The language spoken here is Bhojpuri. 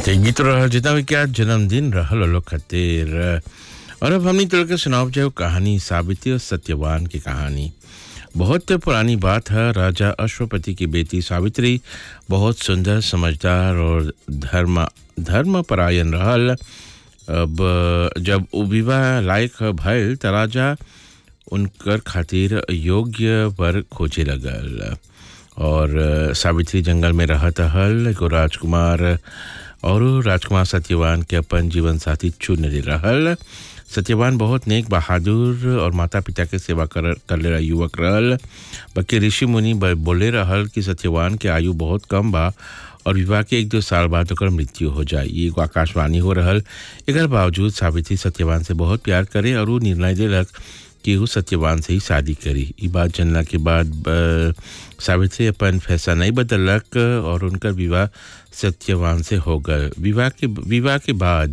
ते गीत रहल जितना भी क्या जन्मदिन रहल लोग खातिर और अब हमनी तोड़ के सुनाओ जाओ कहानी सावित्री और सत्यवान की कहानी बहुत पुरानी बात है राजा अश्वपति की बेटी सावित्री बहुत सुंदर समझदार और धर्म धर्मपरायण रहल अब जब उ विवाह लायक भयल त राजा उनकर खातिर योग्य वर खोजे लगल और सावित्री जंगल में रहत हल एगो राजकुमार और राजकुमार सत्यवान के अपन जीवन साथी चुन रहल सत्यवान बहुत नेक बहादुर और माता पिता के सेवा कर कर ले युवक रहल बाकी ऋषि मुनि बोले रहल कि सत्यवान के आयु बहुत कम बा और विवाह के एक दो साल बाद ओकर मृत्यु हो जाए ये एगो आकाशवाणी हो रहल एकर बावजूद सावित्री सत्यवान से बहुत प्यार करे और वो निर्णय दिलक कि वो सत्यवान से ही शादी करी ये बात जानला के बाद सावित्री अपन फैसला नहीं बदलक और उनका विवाह सत्यवान से हो गए विवाह के विवाह के बाद